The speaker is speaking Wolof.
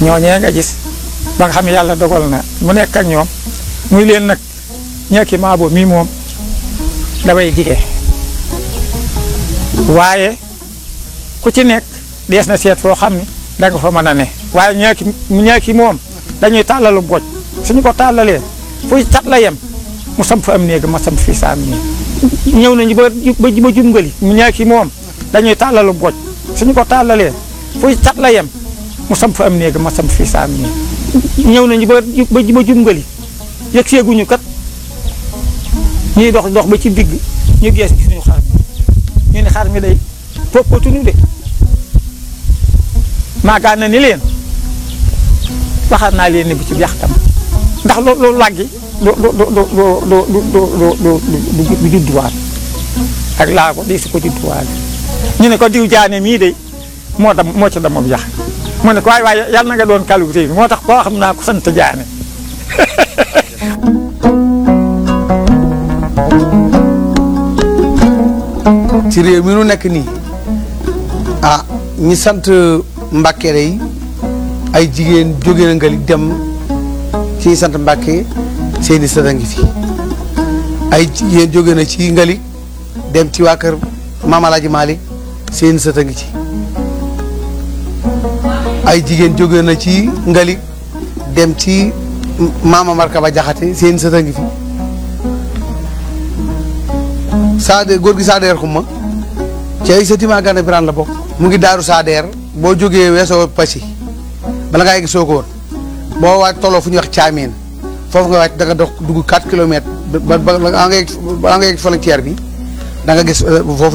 ñooñee nga gis ba nga xam ne yàlla dogal na mu nekk ak ñoom muy leen nag ñekki maabo mii moom damay jige waaye ku ci nekk dees na seet foo xam ne da nga fa mën a ne waaye ñeeki ñeeki moom dañuy tàllalu boj suñu ko tàllalee fuy cat la yem mu samp fa am néeg ma samp fii saam néeg ñëw nañu ba ba ba jumgali mu ñeeki moom dañuy tàllalu boj suñu ko tàllalee fuy cat la yem mu samp fa am néeg ma samp fii saam néeg ñëw nañu ba ba ba jumgali yëg seeguñu kat ñuy dox dox ba ci digg ñu gees gis ñu xar mi ñu ne xar mi day poppatuñu de maagaan na ni leen waxaat naa leen ni bu ci yaxtam ndax loo loolu làggi du du du du du du du du du judduwaat ak laa ko di su ko judduwaat ñu ne ko diw jaane mii de moo dam moo ci damam yax mu ne ko waaye waaye yàlla na nga doon kalu réew moo tax koo xam naa ko sant jaane ci réew mi nu nekk nii ah ñi sant Mbàkke yi ay jigéen jóge na ngali dem ci ñi sant Mbàkke seeni sët a ngi fi ay jigéen jóge na ci ngali dem ci waa kër Maam Alaaji Maalik seeni sët a ngi ci ay jigéen jóge na ci ngali dem ci Maama Markaba Jaxate seeni sët a ngi fi Saade góor gi Saadeer xuma ci ay sëti maa gànna biraan la bokk mu ngi daaru Saadeer boo jógee weesoo Passy bala ngaa yegg soo ko woon boo waaj tolloo fu ñuy wax caameen foofu nga wàcc da nga dox dugg 4 kilomètres ba ba ba nga yegg ba nga yegg frontière bi da nga gis foofu